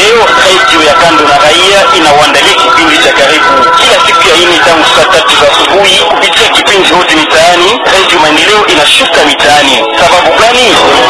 Maendeleo, redio ya kando na raia inawaandalia kipindi cha karibu kila siku ya ine tangu saa tatu za asubuhi kupitia kipindi hoti mitaani. Redio Maendeleo inashuka mitaani. Sababu gani?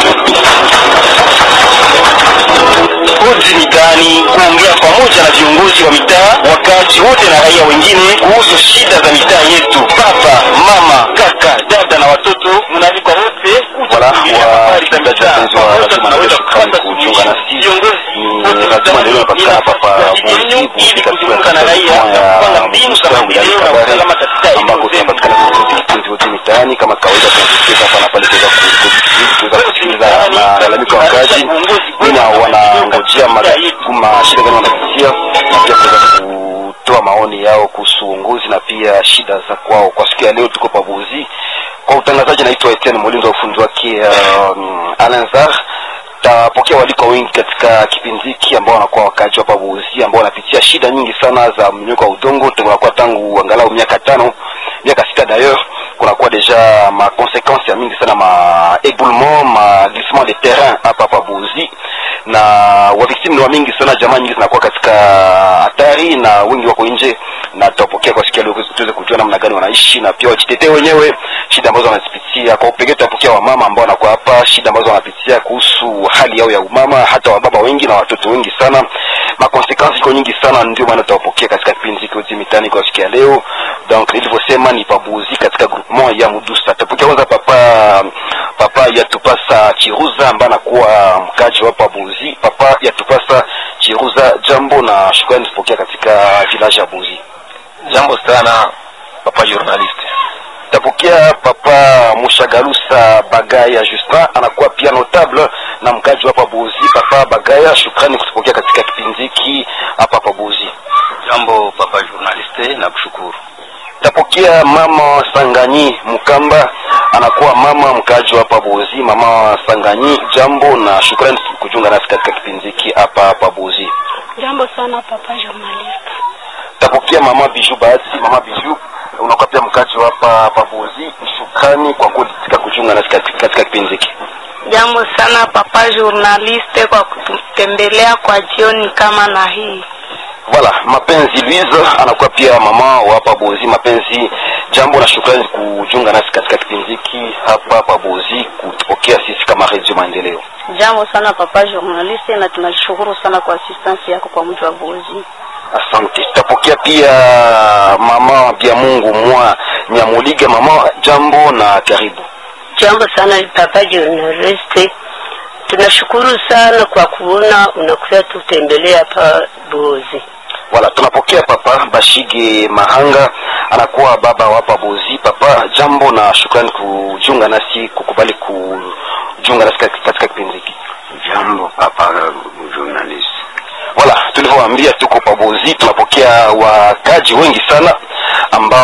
Hodi mitaani, kuongea pamoja na viongozi wa mitaa, wakaaji wote na raia wengine kuhusu shida za mitaa yetu. Baba, mama, kaka, dada na watoto, mnaalikwa wote Wala, kusikiliza wa- habari za mitaa. wapenzi wa Pamoja Radio tunaweza Maendeleo, kupata shukrani kujiunga suluhisho. nasi. Viongozi Ni wote Radio mitaani Maendeleo inapatikana hapa pa inafasi Buzi, yenu ili katika kuzungumza na raia ya na kupanga mbinu za Msao, maendeleo wilaya na Kabare, usalama katika eneo ambako zenu. tunapatikana katika vipindi vyote mitaani kama kawaida tunasikia hapa na pale tuweza ku- ku- tuweza kusikiliza malalamiko ya wakazi nini wanangojea ma- mashida gani wanapitia na pia kuweza kutoa maoni yao kuhusu uongozi na pia shida za kwao. Kwa siku ya leo tuko Pabuzi kwa utangazaji, naitwa Etienne Molindo, ufundi wake um, Alanzar tapokea waliko wengi katika kipindi hiki ambao wanakuwa wakaaji wa Pabuzi ambao wanapitia shida nyingi sana za mmonyoko wa udongo tunakuwa tangu angalau miaka tano miaka sita d'ailleurs kunakuwa deja ma conséquences ya mingi sana ma éboulement ma glissement de terrain hapa Pabuzi na wavictimu ni wa mingi sana, jamaa nyingi zinakuwa katika hatari na wengi wako nje, na tutapokea kwa siku ya leo tuweze kujua namna gani wanaishi na pia wajitetee wenyewe shida ambazo wanazipitia. Kwa upekee tutapokea wamama ambao wanakuwa hapa, shida ambazo wanapitia kuhusu hali yao ya umama, hata wababa wengi na watoto wengi sana, makonsekansi iko nyingi sana, ndio maana tutawapokea katika kipindi hiki Hoji Mitaani kwa siku ya leo. Donc nilivyosema ni Pabuzi katika groupement ya Mudusa. Tutapokea kwanza papa papa Yatupasa Chiruza ambaye anakuwa mkaji wa Pabuzi. Papa Yatupasa Chiruza, jambo na shukrani kupokea katika village ya Buzi. Jambo sana papa journalist. Tapokea papa Mushagalusa Bagaya Justin anakuwa pia notable na mkaji hapa Buzi. Papa Bagaya, shukrani kutupokea katika kipindi hiki hapa hapa Buzi. Jambo papa journalist, na kushukuru. Tapokea mama Sanganyi Mukamba anakuwa mama mkaji hapa Buzi. Mama Sanganyi, jambo na shukrani kujiunga nasi katika kipindi hiki hapa hapa Buzi. Jambo sana papa journalist. Tapokea mama Biju Bahati. Mama Biju, unakuwa pia mkaji hapa hapa Buzi. Shukrani kwa kutika kujiunga nasi katika katika kipindi hiki. Jambo sana papa journaliste kwa kututembelea kwa jioni kama na hii. Voilà, mapenzi Louise anakuwa pia mama wa hapa Bozi. Mapenzi, jambo na shukrani kujiunga nasi katika kipindi hiki hapa hapa Bozi, kutupokea sisi kama Radio Maendeleo. Jambo sana papa journaliste, na tunashukuru sana kwa assistance yako kwa mji wa Bozi. Asante. Tutapokea pia mama Bia Mungu mwa Nyamuliga. Mama, jambo na karibu. Jambo sana papa journaliste, tunashukuru sana kwa kuona unakuja tutembelea hapa Bozi. Wala tunapokea papa Bashige Mahanga anakuwa baba wa hapa Bozi. Papa, jambo na shukrani kujiunga nasi, kukubali kujiunga nasi katika kipindi hiki. Jambo papa journalist. Wala tulivyowaambia tuko Pabozi, tunapokea wakaji wengi sana ambao